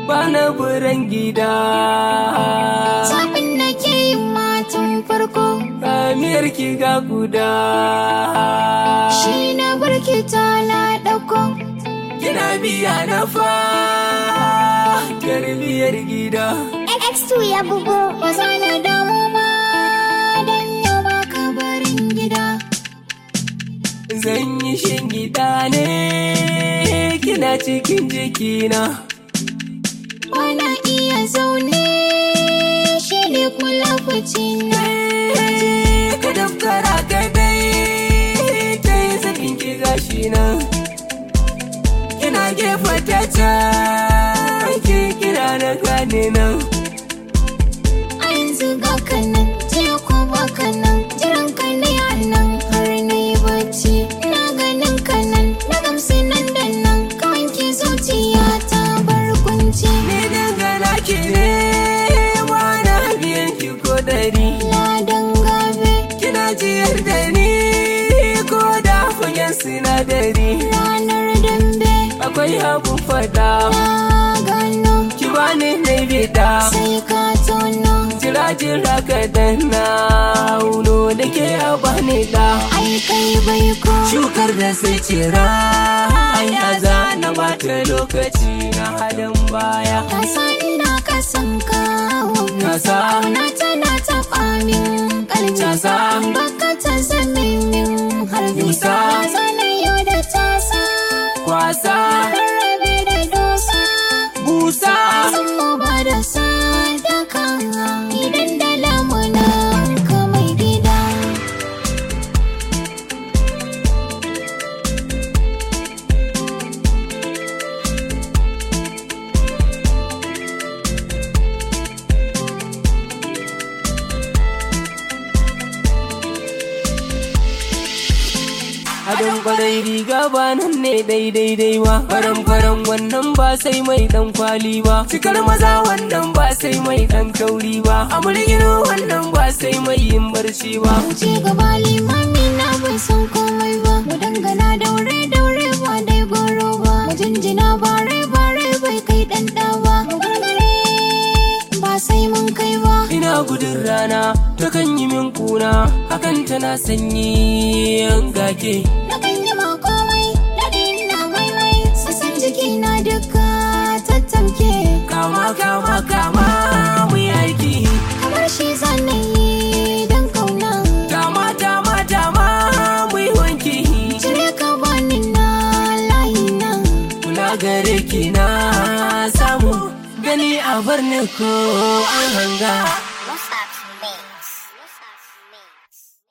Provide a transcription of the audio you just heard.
bana buran gida Sabin da ke yin matan farko kamiyar ki ga guda shi na barki ta na ɗauko. kina biya na fa garbiyar gida X2 ya bugo. Ba za na damu ma don yau ba ka barin gida. zan yi shingida ne kina cikin jikina Bana iya zaune shi ne kula na. ka daftara ka dai ta yi sakin ki gashi nan kina gefe ta can ki kira na gane nan A yanzu ga kanan, jiya ko ba kanan, jiran ka ne a nan har na yi bacci. Na ganin kanan, na gamsu nan da nan, ka wanke zuciya ta bar kunci. ni dangana ki ne na biyan ki ko dari Ladan gabe, kina jiyar da ni ko da fagen sinadari ranar dambe, akwai abun fada na gano, ki bani na bida sai ka tono. jira jira ka danna uno da ke a bani da Ai kai bai ko, shukar da sai cira ya za na bata lokaci na halin baya ka san ina ka san kawo. kasa Kauna tana taɓa min ƙarfi. Casa. Baka ta zame min harbi. Yusa. Ya zana yau da tasa. kwasa Rarrabe da dosa. busa San mu ba da sadaka. Idan da lamunan ka mai gida. Adon kwarai riga ba nan ne daidai dai ba Faran faran wannan ba sai mai dan kwali ba Cikar maza wannan ba sai mai dan kauri ba Amurgino wannan ba sai mai yin barci ba Wuce gaba limami na bai san komai ba. Mu dangana daure daure ba dai goro ba. Mu jinjina bare bare bai kai ɗan ɗa ba. Mu gargare ba sai mun kai ba. Ina gudun rana ta kan yi min kuna Hakan tana sanyi yan gake Na kan yi ma komai, daɗi na maimai, sassan jiki na duka tattamke. Kama kama kama mu yi aiki Kamar shi zanen yi don kauna. Dama dama dama mu yi wanki Cire ka bani na layi na. Kula gare ki na samu Gani a bar ni ko an hanga Lost Mix. Lost Mix.